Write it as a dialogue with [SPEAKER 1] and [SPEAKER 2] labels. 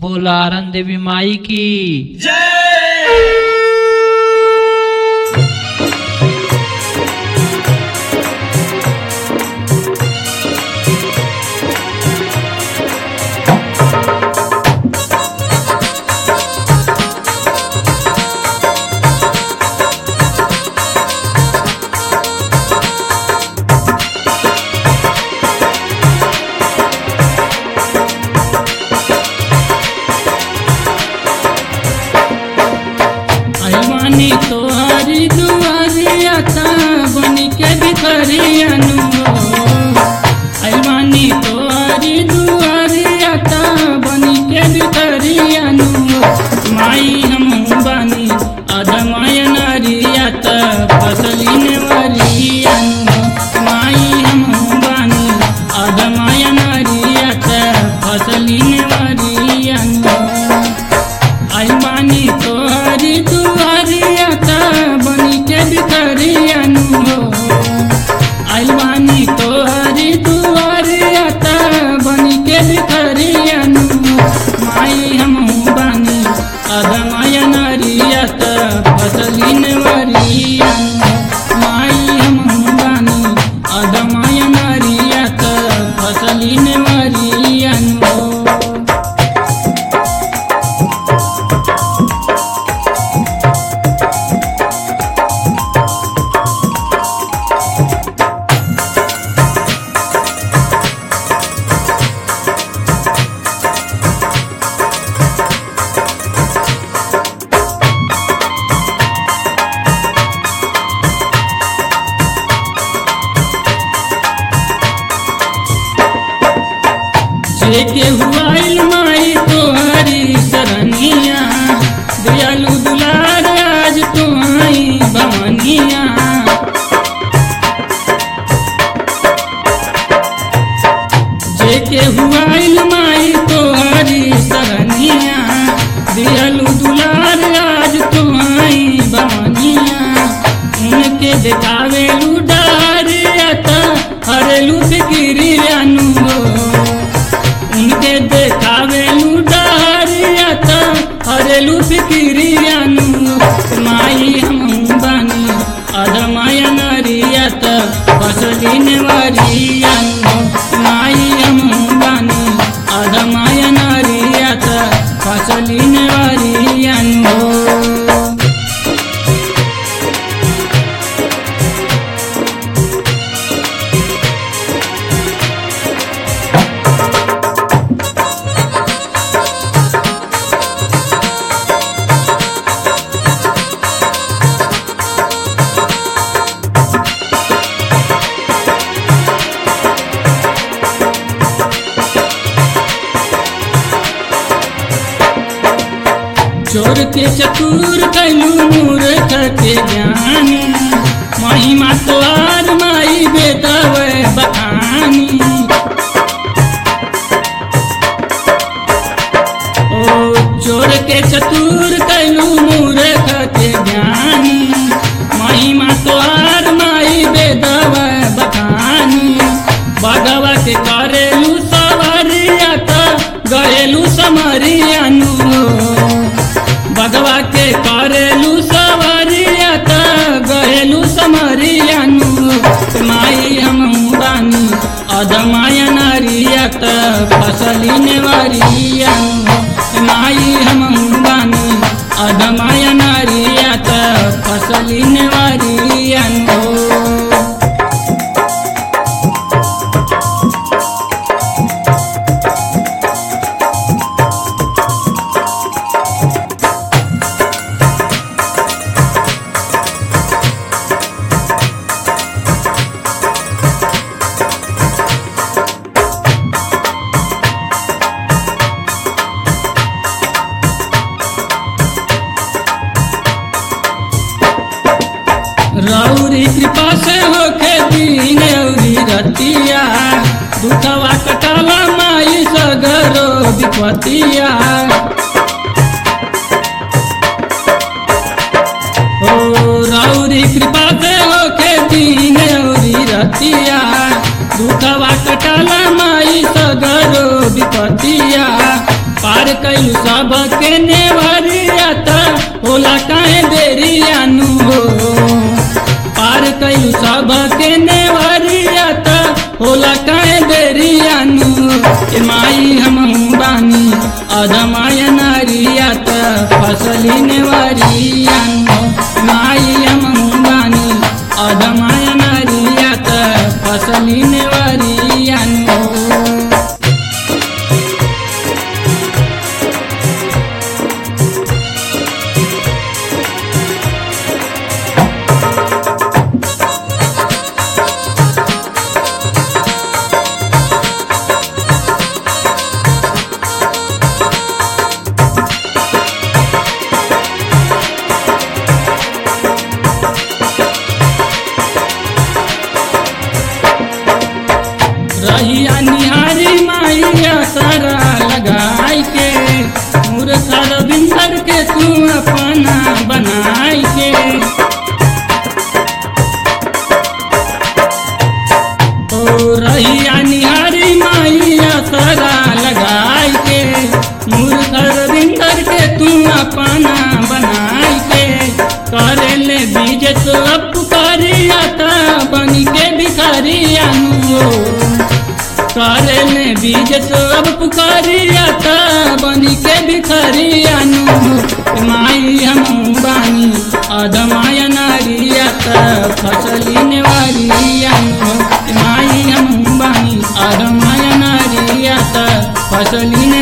[SPEAKER 1] बोला आरन देवी माई की
[SPEAKER 2] अरमानी तोहारी दुआरिया ता बनी के भिखरियानु हो अरमानी तोहारी दुआरिया ता बनी के भिखरियानु हो माई हम बानी अधमाय नारिया ता फसली नेवरियानु हो माई हम बानी अधमाय नारिया ता फसली नेवरियानु हो अरमानी तोहरी दुआरिया ता बनी के भिखरियानु हो अरमानी तोहरी दुआरिया ता बनी के भिखरियानु हो माई हम बानी अदमाय नारिया ता फसली नवरियानु हो माई हम बानी अदमाय नारिया ता फसली नवरियानु हो जेके हुआइल माई तोहरी सरनिया दयालु दुलार आज तुम्हारी भवनिया जेके हुआइल माई तोहरी सरनिया दयालु दुलार आज तुम्हारी भवनिया उनके देखावे लुडारिया ता हरेलू फिकिरी अनु हो उनके देखावे लुडारिया ता हरेलू फिकिरियानु माई हम बानी अधमाय नरिया ता फसली नेवरियानु माई हम बानी अधमाय नरिया ता फसली नेवरियानु चोर के चतुर कैलू मूर्ख के ज्ञानी महिमा तोहार माई बेदव बखानी ओ चोर के चतुर कैलू मूर्ख के ज्ञानी महिमा तोहार माई बेदव बखानी बगवा के करेलू सवरिया त गएलू समरियानु भगवा के करेलू सवरिया त गहेलू समरियानु माई हम बानी अधमाय नारिया त फसली नेवरियानु माई हम बानी अधमाय नारिया त फसली नेवरियानु रौरी कृपा से होके दीन औरी रतिया दुखवा कटावा माई सगरो विपतिया ओ रौरी कृपा से होके दीन औरी रतिया दुखवा कटाला माई सगरो विपतिया पार कैलू सब के नेवरियात होला काहे बेरियानु हो पार कैलू सब के नेवरियात होला काहे बेरियानु ए माई हम बानी अधमाय नारियात फसली नेवरियानु माई हम बानी अधमाय नारियात फसली नेवरियानु रहिया निहारी माइया सारा लगाई के मूर्खा रविंदर के तू अपना बनाई के ओ रहिया निहारी माइया सारा लगाई के मूर्खा रविंदर के तू अपना बनाई के करे ले बीज तो अब पुकारिया ता बनी के भिखारिया नु कारे बीज सब पुकारिया ता बनी के भिखारिया नु माई हम बानी अधमाया नारिया ता फसली नेवारिया नु माई हम बानी अधमाया नारिया ता फसली ने